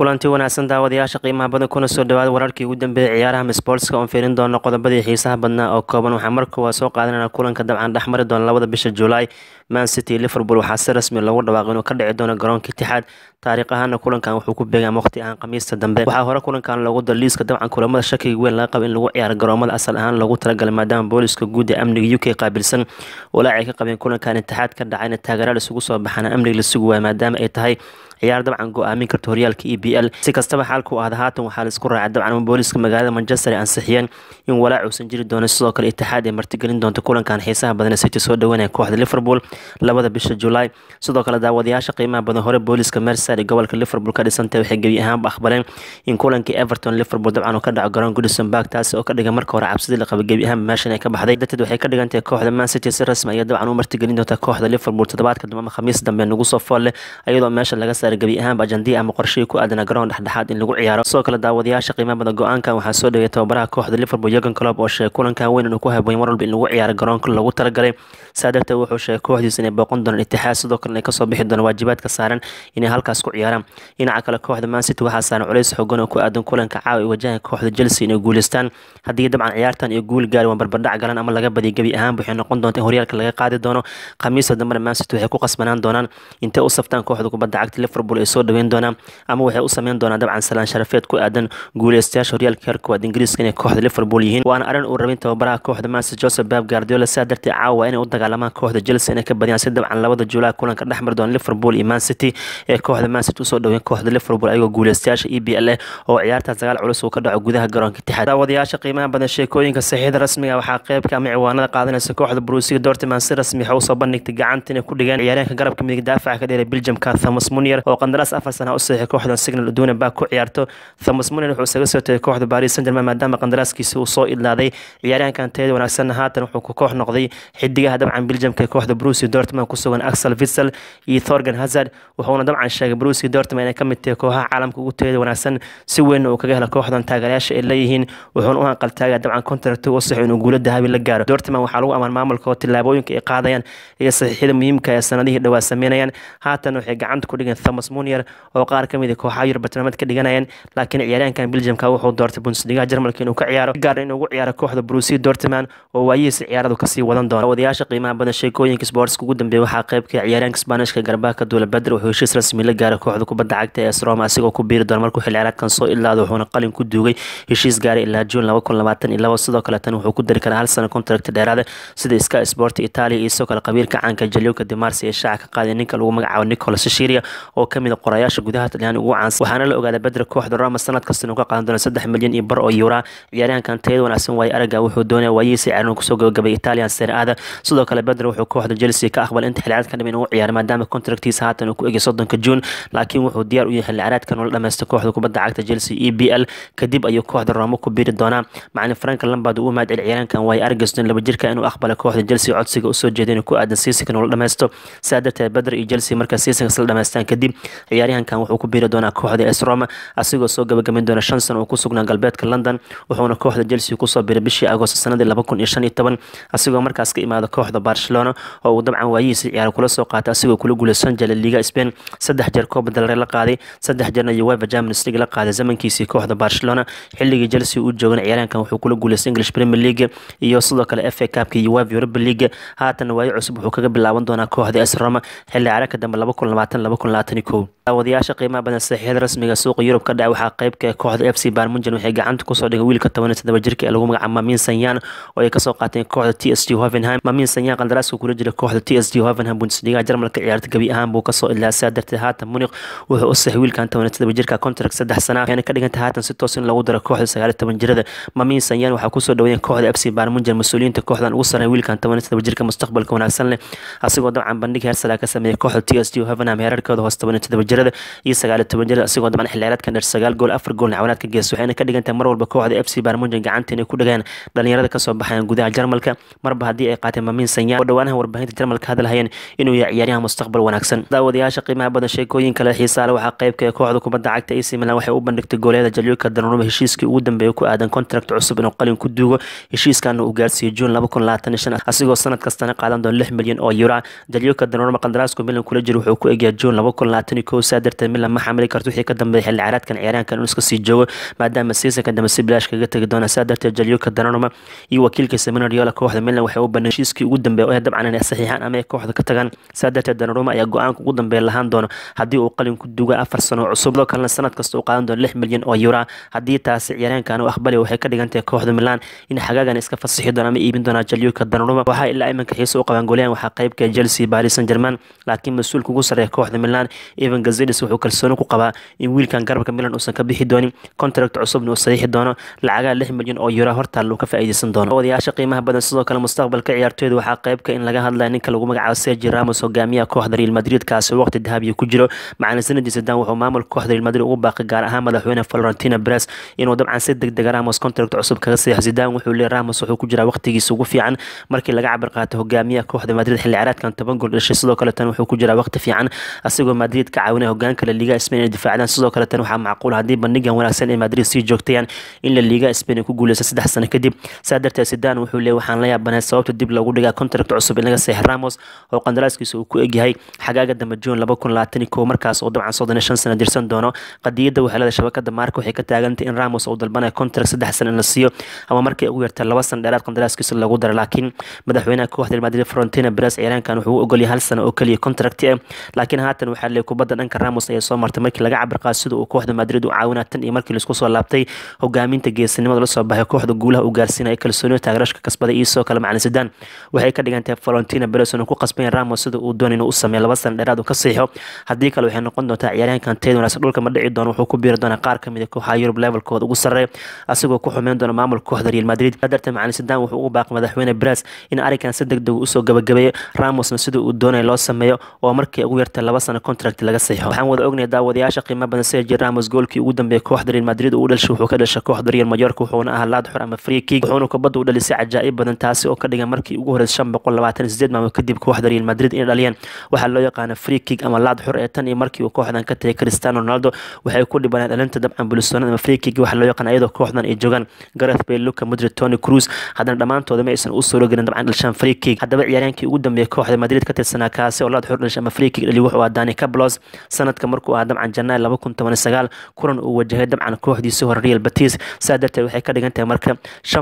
kulanti wanaagsan daawadayaasha qiimaha badan kuna soo dhawaada wararkii ugu dambeeyay ciyaaraha sportska oon fiirin doono qodobadii xiisaha badnaa oo kooban waxaa marka waa soo qaadanana kulanka dabcan dhexmari doona labada bisha juulaay man city liverpool waxaa si rasmi loogu dhawaaqay inuu ka dhici doono garoonka itixaad taariikh ahaana kulankan wuxuu ku beegaa waqti ahaan khamiista dambe waxaa hore kulankan loogu daro liiska dabcan kulamada shakiga weyn laga qaba in lagu ciyaaro garoomada asal ahaan loogu talagalay maadaama booliska guud ee amniga u k qaabilsan walaac ay ka qabeen kulankan itixaad ka dhacayna taageeraal isugu soo baxana amniga la sugi waaya maadaama ay tahay ciyaar dabcan go-aamin karta horyaalka e b l si kastaba xaalku ahda haatan waxaa laisku raacay dabcan booliska magaalada manchester ay ansixiyeen in walaac uusan jiri doono sidoo kale itixaad ay martigelin doonto kulankan xiisaha badan city soo dhaweynaya kooxda liverpool labada bisha juulaay sidoo kale daawadayaasha qiimaha badan hore booliska merside ee gobolka liverpool ka dhisantay waxay gebi ahaanba aqbaleen in kulankii everton liverpool dabcan uu ka dhaco garoon goodison park taasi oo ka dhigan marka hore cabsidii la qaba gebi ahaanba meeshan ay ka baxday darteed waxay ka dhigan tahay kooxda man city si rasmi ayaa dabcan u martigelin doonta kooxda liverpool toddobaadka dambe ama khamiis dambe nagu soo fool leh iyadoo meesha laga saaray gebi ahaanba ajandii ama qorshihii ku aadana garoon dhexdhexaad in lagu ciyaaro sidoo kale daawadayaasha qiimaha badan go-aankan waxaa soo dhaweyay tababaraha kooxda liverpool jurgen klopp oo sheegay kulankan weyn inuu ku haboon mar walba in lagu ciyaaro garoonka lagu talagalay saa darteed wuxuu sheegay kooxdiisa inay booqan doonaan itixaad sidoo kale inay kasoo bixi doonaan waajibaadka saaran inay halkaas ku ciyaaraan dhinaca kale kooxda man city waxaa saaran culays xoogan oo ku aadan kulanka caawa ay wajahan kooxda chelsea inay guuleystaan haddii dabcan ciyaartan iyo guul gaari waan barbardhac galan ama laga badiya gebi ahaan waxay noqon doonta in horyaalka laga qaadi doono khamiista dambena man city waxay ku qasbanaan doonaan intay u saftaan kooxda kubadda cagta liverpool ay soo dhaweyn doonaan ama waxay u sameyn doonaan dabcan salaan sharafeed ku aadan guuleystayaasha horyaalka heer koowaad ingiriiska inay kooxda liverpool yihiin waana arrin uu rabin tababaraha kooxda manchester joseph bab guardiola saa darteed caawa inay u dagaalamaan kooxda chelsea inay ka badiyaan si dabcan labada juulaay kulanka dhexmari doona liverpool iyo man city ee kooxda man city usoo dhaweyn kooxda liverpool ayagoo guuleystayaasha e b l eh oo ciyaartaas dagaal culus uu ka dhaco gudaha garoonka itixaad daawadayaasha qiimaha badan sheekooyinka saxiixda rasmiga waxaa qeybka ama ciwaanada qaadanaysa kooxda brusiga dortmund si rasmi waxay usoo bandhigtay gacanta inay ku dhigeen ciyaaryahanka garabka midig daafaca ka dheeray belgiumka thomas munier oo qandaraas afar sana u saxiixay kooxdan signal uduna baa ku ciyaarto thomas munier wuxuu isaga soo tagay kooxda paris saint germain maadaama qandaraaskiisi uu soo idlaaday ciyaaryahankan tayada wanaagsanna haatan wuxuu ku koox noqday xidigaha dabcan belgiumka ee kooxda brusi dortmund ku sugan axel vitsel iyo thorgan hazard wuxuuna dabcan sheegay brusi dortmund inay ka mid tahay kooxaha caalamka ugu tayada wanaagsan si weynna uu kaga hela kooxdan taageerayaasha ay leeyihiin wuxuuna u hanqaltaagaa dabcan contract u saxo inuu guulo dahabi la gaaro dortmund waxaa lagu amaan maamulka oo tillaabooyinka ay qaadayaan iyo saxiixyada muhiimka ee sanadihii dhowaa sameynayaan haatan waxay gacanta ku dhigeen thomas munier oo qaar ka mid a kooxaha yurub bartilmaameed ka dhiganayaan laakiin ciyaaryahankan belgiumka wuxuu doortay bundesliga jarmalka inuu ka ciyaaro gaar inuu ugu ciyaaro kooxda brusi dortmund oo waayihiisa ciyaaradu kasii wadan doona wadayaasha qiimaha badan sheekooyinka sportska ugu dambeeya waxaa qeybka ciyaaryahanka sbaanishka garbaaka duula bedr wuxuu heshiis rasmi la gaaray kooxda kubadda cagta ee sroma asigoo ku biiri doona markuu xil ciyaareedkan soo ilaado wuxuuna qalin ku duugay heshiis gaaray ilaa juun laba kun labaatan iyo labo sidoo kale tan wuxuu ku dari karaa hal sano contract dheeraada sida sky sport italia iyo sidoo kale qabiilka caanka jalioka demarsi ee shaaca ka qaaday ninka lagu magacaabo nicolas shishiria oo kamid a qorayaasha gudaha talyaani ugu caansan waxaana la ogaaday bedra kooxda roma sanad kasta inuu ka qaadan doono saddex milyan iyo bar oo yuura ciyaaryahankan tayada wanaagsan waaye araga wuxuu doonaya waayihiisa ciyaarnu kusoo gabagabay italian sereada sidoo kale bedra wuxuu kooxda chelsea ka aqbalay inta xilciyaareed ka dhiman inuu ciyaaro maadaama contractiisa haatan uu ku egay soddonka juun laakiin wuxuu diyaar u yahay xilciyaareedkan ula dhameysta kooxda kubadda cagta chelsea e b l kadib ayuu kooxda roma ku biiri doonaa macalin frank lambard uu mahad celi ciyaaryahankan waaye aragaston laba jirka inuu aqbalay kooxda chelsea codsiga usoo jeeday inuu ku aadan seasonkan ula dhameysto saa darteed bedra iyo chelsea markaa seasonkas la dhameystaan kadib ciyaaryahankan wuxuu ku biiri doonaa kooxda es roma asigoo soo gabagamin doona shan sano uu ku sugnaa galbeedka london wuxuuna kooxda chelsea kusoo biray bishii agoosto sanadii laba kun iyo shan iyo toban asigoo markaas ka imaada kooxda barcelona oo uu dabcan waayihiisa ciyaaro kula soo qaatay asigoo kula guuleysan jela liga spain saddex jeer kooba dalare la qaaday saddex jeerna uefa champions league la qaaday zamankiisii kooxda barcelona xilligii chelsea uu joogana ciyaaryahankan wuxuu kula guuleystay english premier league iyo sidoo kale fa cupka uefa europa league haatanna waayo cusub wuxuu kaga bilaaban doonaa kooxda es roma xilli ciyaareedka dambe laba kun labaatan laba kun labaatan iyo kow daawadayaasha qiimaha badan saxiixyada rasmiga suuqa yurub ka dhacay waxaa qeybka ee kooxda f c barmunjan waxay gacanta kusoo dhigay wiilka toban iyo toddoba jirka ee lagu magacaabo mamin sanyan oo ay kasoo qaateen kooxda t s g hovenheim mamin sanyan qandaraaska kula jira kooxda t s g hovenheim bundesliga jarmalka ciyaarta gebi ahaan buu kasoo ilaasaa darteed haatan muniq wuxuu u saxay wiilkan toban iyo toddoba jirka contract saddex sana waxayna ka dhigantay haatan si toos in lagu daro kooxda sagaal iyo toban jirada mamin sanyan waxaa kusoo dhaweeyeen kooxda f c barmunjan mas-uuliyiinta kooxdan ugu sareyn wiilkan toban iyo toddoba jirka mustaqbalka wanaagsan leh asigoo dabcan bandhig heersala ka sameeyay kooxda t s g hovenheim heerarkooda hoos toban iyo toddoba jirada iyo sagaal iyo toban jirada asigoo dabcan xilciyaareedkan dheer sagaal gool afar goolna cawanaad ka gees waxayna ka dhigantahay mar walba kooxda f c barmunjan gacanta inay ku dhagaan dhalinyarada kasoo baxayan gudaha jarmalka marba haddii ay qaateen mamin sanyan oo dhowaanaha warbaahinta jarmalka hadalhayeen inuu yahay ciyaaryahan mustaqbal wanaagsan daawadayaasha qiimaha badan sheekooyin sheekooyin kale xiisaale waxaa qeybka ee kooxda kubadda cagta AC Milan waxay u bandhigtay gooleeda Gianluca Donnarumma heshiiskii ugu dambeeyay ku aadan contract cusub inuu qalin ku duugo heshiiskaana uu gaarsiiyey June 2025 asigoo sanad kastana qaadan doona 6 milyan oo euro Gianluca Donnarumma qandaraaska Milan kula jiro wuxuu ku egyahay June 2021 saa darteed Milan ma xamili karto wixii ka dambeeyay xilli ciyaareedkan ciyaaraankan inuu iska sii joogo maadaama seasonka dambe si bilaash kaga tagi doona saa darteed Gianluca Donnarumma iyo wakiilkiisa Mino Raiola kooxda Milan waxay u bandhigeen heshiiskii ugu dambeeyay oo dabcan inay saxiixaan ama ay kooxda ka tagaan saa darteed Donnarumma ayaa go-aanka ugu dambeeya lahaan doono haddii uu qalin ku duugo afar sano cusub sidoo kalena sanad kasta uu qaadan doono lix milyan oo euro haddii taasi ciyaaryaankan uu aqbali waxay ka dhigan tahay kooxda Milan in xagaagan iska fasixi doona ama iibin doona Gianluca Donnarumma waxaa ilaa iminka xiiso u qabaan goolyahan waxaa qaybka Chelsea Paris Saint-Germain laakiin mas-uulka ugu sarreeya kooxda Milan Ivan Gazidis wuxuu kalsooni ku qabaa in wiilkan garabka Milan uusan ka bixi doonin contract cusubna uu saxiixi doono lacagaha lix milyan oo euro hortaal uu ka faa'iideysan doono wadayaasha qiimaha badan sidoo kale mustaqbalka ciyaartooyda waxaa qaybka in laga hadlaya ninka lagu magacaabo Sergio Ramos hogaamiyaha kooxda Real Madrid kaasi waqti dahabiya ku jiro macalin sanadii Zidane wuxuu maamulka kooxda Real Madrid ugu baaqay gaar ahaan madaxweyne Florentino Perez inuu dabcan si degdeg ah Ramos contract cusub kaga saxiixo Zidane wuxuu leeyahay Ramos wuxuu ku jiraa waqtigiisa ugu fiican markii laga cabir qaatay hogaamiyaha kooxda Madrid xilli ciyaareedkan 10 gool dhashay sidoo kale tan wuxuu ku jiraa waqti fiican asigoo Madrid ka caawinaya hogaanka La Liga Spain inay difaacdaan sidoo kale tan waxaa macquul haddii bandhigan wanaagsan ee Madrid sii joogtayaan in La Liga Spain ay ku guuleyso saddex sano kadib saa darteed Zidane wuxuu leeyahay waxaan la yaabanahay sababta dib loogu dhigaa contract cusub in laga saxiixo Ramos oo qandaraaskiisa uu ku egyahay xagaaga dambe June 2021 markaas oo dabcan soddon iyo shan sano dirsan doono qadiyadda waxay leedahay shabakada Marca waxay ka taagantay in Ramos uu dalbanayo contract saddex sano in la siiyo ama markay ugu yartay laba sano dheeraad qandaraaskiisa lagu daro laakiin madaxweynaha kooxda Real Madrid Florentino Perez ciyaaraankan wuxuu u ogol yahay hal sano oo kaliya contract ah laakiin haatan waxaa leeyahay kubadda dhanka Ramos ayaa soo martay markii laga cabir qaado sida uu kooxda Madrid u caawinaa tan iyo markii laisku soo laabtay hogaaminta geesinimada la soo baxay kooxda guulaha uu gaarsiinaya kalsoonida taageerashka kasbaday iyo sidoo kale macalin Zidane waxay ka dhigan tahay Florentino Perez inuu ku qasbay Ramos sida uu doonayo inuu u sameeyo laba sano dheeraad uu ka saxiixo haddii kale waxay noqon doontaa ciyaaryahankan teed wanaagsan dhulka ma dhici doono wuxuu ku biiri doonaa qaar kamid ah kooxaha Yurub levelkooda ugu sarreeya asigoo ku xumeyn doona maamulka kooxda Real Madrid darteed macalin Zidane wuxuu ugu baaqay madaxweyne Perez in arrinkan si degdeg u soo gabagabeeyo Ramosna sida uu doonayo loo sameeyo oo markii ugu yartay laba sano contract laga saxiixo waxaan wada ognahay daawadayaasha qiimo badan Sergio Ramos goolkii ugu dambeeyay kooxda Real Madrid uu dhashay wuxuu ka dhashay kooxda Real Mallorca wuxuuna ahaa laad xor ama free kick wuxuuna kubadda u dhalisay cajaa'ib badan taasi oo ka dhigan markii ugu horeysay 528 maalmo kadib kooxda Real Madrid inay dhaliyeen waxaa loo yaqaana free kick ama laad xor ee tan iyo markii uu kooxdan ka tagay Cristiano Ronaldo waxay ku dhibaneen dhalinta dabcan bulisoonada ama free kick waxa loo yaqaan iyadoo kooxdan ay joogaan Gareth Bale Luka Modric Toni Kroos haddana dhammaantooda ma aysan u soo gelin dabcan dhalshaan free kick haddaba ciyaaryahankii ugu dambeeyay kooxda Madrid ka tirsanaa kaasi oo laad xor dhashay ama free kick dhali wuxuu ahaa Dani Ceballos sanadka markuu ahaa dabcan Janaayo 2019 kulan uu wajahay dabcan kooxdiisii hore Real Betis saa darteed waxay ka dhigan tahay marka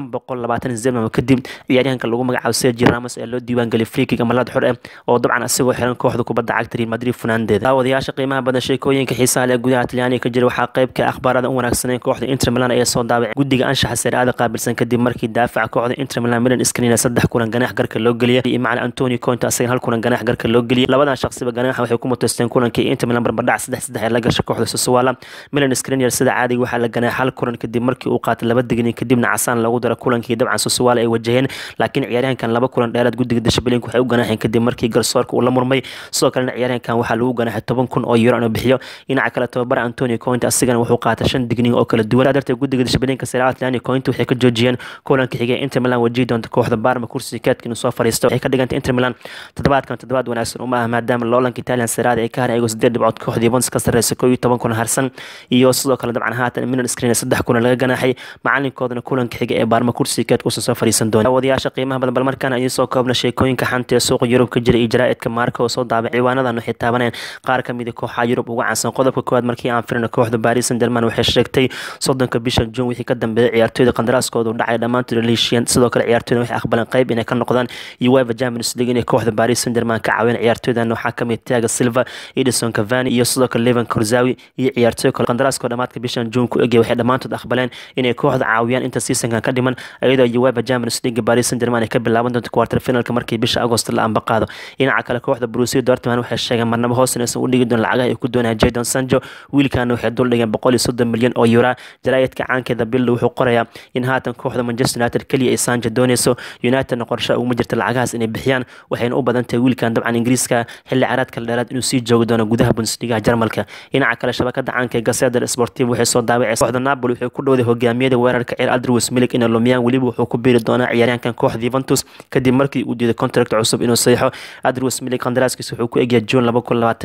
528 maalmo kadib ciyaaryahanka lagu magacaabo Sergio Ramos ee loo diiwaan geliyay free kick ama laad xor ah oo dabcan asagoo xiran kooxda kubadda cagta Real Madrid funaandeeda daawadayaasha qiimaha badan sheekooyinka xiisaha leh gudaha Talyaaniga ka jira waxaa qayb ka akhbaarada u wanaagsanay kooxda Inter Milan ayaa soo daabacay guddiga anshaxa Serie A qaabilsan kadib markii daafaca kooxda Inter Milan Milan Skriniar saddex kulan ganaax garka loo geliyay iyo macallin Antonio Conte asagana hal kulan ganaax garka loo geliyay labadan shaqsiba ganaaxa waxay ku mutaysteen kulankii Inter Milan barbardhac saddex saddex ee la gashay kooxda Sassuolo Milan Skriniar sida caadiga waxaa la ganaax hal kulan kadib markii uu qaatay laba digniin kadibna casaan lagu daro kulankii dabcan Sassuolo ay wajaheen laakiin ciyaaryahankan laba kulan dheeraad guddiga dishibliinka waxay u ganaaxeen kadib markii garsoorka uu la murmay sidoo kalena ciyaaryahankan waxaa lagu ganaaxay toban kun oo euro inuu bixiyo dhinaca kale tababara Antonio Conte asigana wuxuu qaatay shan digniin oo kala duwan darteed guddiga dishibliinka Serie A Antonio Conte waxay ka joojiyeen kulanka xigay Inter Milan wajihi doonta kooxda Parma kursiga kaadka inuu soo fariisto waxay ka dhigantay Inter Milan toddobaadkan toddobaad wanaagsan uma ah maadaama loolanka Italian Serie A ay ka haray ayagoo sideed dhibcood kooxda Juventus ka sarreysa koob iyo toban kun harsan iyo sidoo kale dabcan haatan Milan Skriniar saddex kun laga ganaaxay macalinkoodana kulanka xiga ee Parma kursiga kaadka usoo soo fariisan doona wadayaasha qiimaha badan bal markaan ayuu soo koobna sheekooyinka xanta ee suuqa Yurub ka jira iyo jaraa'idka Marca oo soo daabacay ciwaanadan waxay taabanayaan qaar ka mid ah kooxaha Yurub ugu caansan qodobka koowaad markii aan firino kooxda Paris Saint-Germain waxay sheegtay soddonka bisha June wixii ka dambeeyay ciyaartooyda qandaraaskooda u dhacay dhammaantood la heshiiyeen sidoo kale ciyaartooyda waxay aqbaleen qayb inay ka noqdaan UEFA Champions League inay kooxda Paris Saint-Germain ka caawiyaan ciyaartooydan waxaa ka mid Thiago Silva, Edison Cavani iyo sidoo kale Levan Kurzawi iyo ciyaartooy kale qandaraaskooda dhamaadka bishan June ku egay waxay dhammaantood aqbaleen inay kooxda caawiyaan inta seasonkan ka dhiman iyadoo UEFA Champions League Paris Saint-Germain ay ka bilaaban doonto quarter finalka markii bisha August la amba qaado dhinaca kale kooxda Borussia Dortmund waxay sheegeen marnaba hoos inaysan u dhigi doon lacagaha ay ku doonayaan Jadon Sancho wiilkaana waxay dul dhigeen boqol iyo soddon milyan oo euro jaraa'idka caankeeda Bill wuxuu qorayaa in haatan kooxda Manchester United kaliya ay Sancho doonayso Unitedna qorshe uguma jirta lacagahaas inay bixiyaan waxayna u badan tahay wiilkan dabcan Ingiriiska xilli ciyaareedka dheeraad inuu sii joogi doono gudaha Bundesliga Jarmalka dhinaca kale shabakada caanka ee Gazzetta Sportivo waxay soo daabacay kooxda Napoli waxay ku dhowday hogaamiyada weerarka ciyaar Aldrich Milik inay lumiyaan weliba wuxuu ku biiri doonaa ciyaaryahankan kooxda Juventus kadib markii uu diiday contract cusub inuu saxiixo Aldrich Milik qandaraaskiisa wuxuu ku egyahay June 2021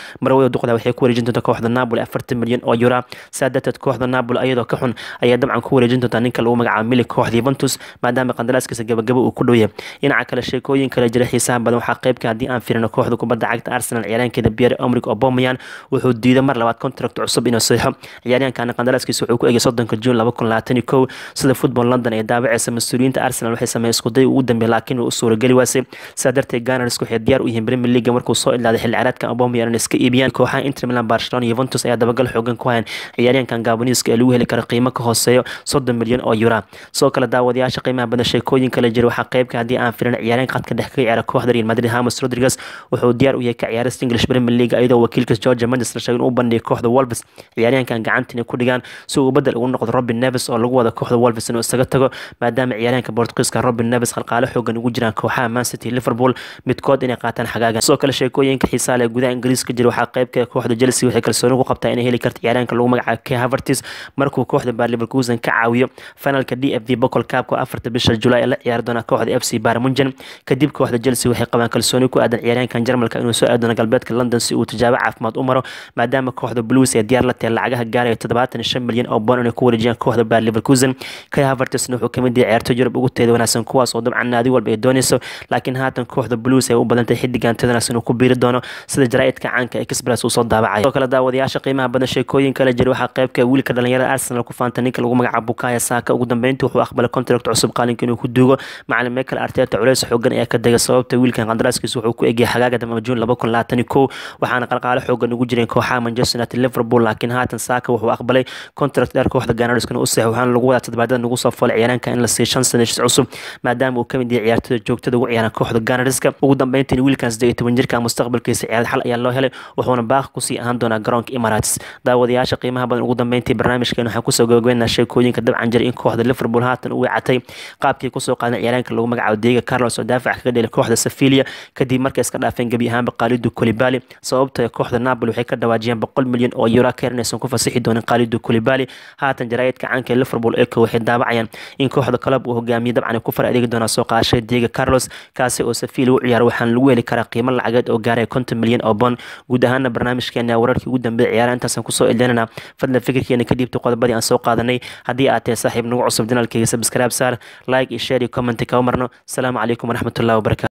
marwada duqda waxay ku wareejin doontaa kooxda napoli afartan milyan oo yura saa darteed kooxda napoli ayadoo ka xun ayaa dabcan ku wareejin doontaa ninka lagu magacaabo milig kooxda yuventus maadaama qandaraaskiisa gabagabo uu ku dhow yahay dhinaca kale sheekooyin kale jira xiisaha badan waxaa qeybka haddii aan firino kooxda kubadda cagta arsenal ciyaaraankeeda pierre omrig obomayan wuxuu diiday mar labaad contract cusub inuu saxo ciyaaryahankana qandaraaskiisa wuxuu ku egay soddonka juun laba kun labaatan iyo kow sida football london ee daabaceysa mas-uuliyiinta arsenal waxay sameeyeen iskuday ugu dambeey laakiin uu u suurageli waasay saa darteed ganars waxay diyaar u yihiin premier league markuu soo ilaaday xilli ciyaareedka obomayan inay iska iibiyaan kooxaha inter milan barcelona yuventus ayaa dabagal xoogan ku hayan ciyaaryahankan gaboniiska ee lagu heli karo qiimo ka hooseeyo soddon milyan oo yura sidoo kale daawadayaasha qiimaha badan sheekooyin kale jira waxaa qeybka haddii aan firin ciyaaryahanka khadka dhex ka ciyaara kooxda real madrid hamas rodriguez wuxuu diyaar u yahay ka ciyaarista english premier league iyadoo wakiilka georgia manchester sheegay inuu bandhigay kooxda wolves ciyaaryahankan gacanta inay ku dhigaan si uu bedel ugu noqdo robin neves oo lagu wada kooxda wolves inuu isaga tago maadaama ciyaaryahanka bortugiiska robin neves qalqaalo xoogan ugu jiraan kooxaha man city liverpool midkood inay qaataan xagaagan sidoo kale sheekooyinka xiisaa leh gudaha ingiriiska jira waxaa qeybka kooxda chelsea waxay kalsooni ku qabtaa inay heli karto ciyaaryahanka lagu magacaabo k havertis markuu kooxda baar leverkusen ka caawiyo finalka d f v bocol cup afarta bisha julaay ee la ciyaari doona kooxda f c barmunjen kadib kooxda chelsea waxay qabaan kalsooni ku aadan ciyaaryahankan jarmalka inuu soo aadoono galbeedka london si uu tijaabo caafimaad u maro maadaama kooxda blues ee diyaar la tahay lacagaha gaaraya toddobaatan iyo shan milyan oo boon inay ku wareejiyaan kooxda baar leverkusen kay havertisna wuxuu kamid yahay ciyaarto yurub ugu teeda wanaagsan kuwaas oo dabcan naadi walba ay dooneyso laakiin haatan kooxda blues ay u badantay xidigan teeda wanaagsan uu ku biiri doono sida jaraa'idka caanka ee express uu soo daabacayo sidoo kale daawadayaasha qiimaha badan sheekooyin kale jira waxaa qeybka wiilka dhalinyarada arsenal ku faanta ninka lagu magacaabo bukaya saaka ugu dambeyntii wuxuu aqbalay contract cusub qaalinka inuu ku duugo macalin michael arteta culeys xoogan ayaa ka degay sababta wiilkan qandaraaskiisa wuxuu ku egiyay xagaaga dambe juun laba kun labaatan iyo kow waxaana qalqaalo xoogan ugu jireen kooxaha manchester united liverpool laakiin haatan saaka wuxuu aqbalay contract dheer kooxda ganariskana u sax waxaana lagu wadaa toddobaadada nagu soo foolay ciyaaraanka in la siiyo shan sana heshiis cusub maadaama uu kamid yahay ciyaartoyda joogtada ugu ciyaaran kooxda ganariska ugu dambeyntiin wiilkan siddeed iyo toban jirka mustaqbalkiisa ciyaarad xal ayaa loo helay wuxuuna baaq kusii ahaan doonaa garoonka emirates daawadayaasha qiimaha badan ugu dambeyntii barnaamijkeen waxaan kusoo gabagabeynaa sheekooyinka dabcan jira in kooxda liverpool haatan u wicatay qaabkii kusoo qaadan ciyaaraanka lagu magacaabo diego carlos oo daafac kaga dhelay kooxda sevilia kadib markay iska dhaafeen gebi ahaanba qaalidu kolibali sababta kooxda napoli waxay ka dhawaajiyeen boqol milyan oo euro ka inaysan ku fasixi doonin qaalidu kolibali haatan jaraa'idka caanka ee liverpool eko waxay daabacayaan in kooxda club uu hogaamiye dabcan ku far adeegi doonaa soo qaadashada diego carlos kaasi oo sevilia u ciyaara waxaana lagu heli karaa qiimo lacageed oo gaaraya konton milyan oo bond guud ahaana barnaamijkeena wararkii ugu dambeeya ciyaara intaasaan kusoo elinana fadlan fikirkeena ka dhiibta qodobadii aan soo qaadanay haddii aad tahay saaxiib nagu cusub janaalkeyga sabscribe saar like iyo share iyo comment kama marno asalaamu calaykum waraxmatullahi wabarakatu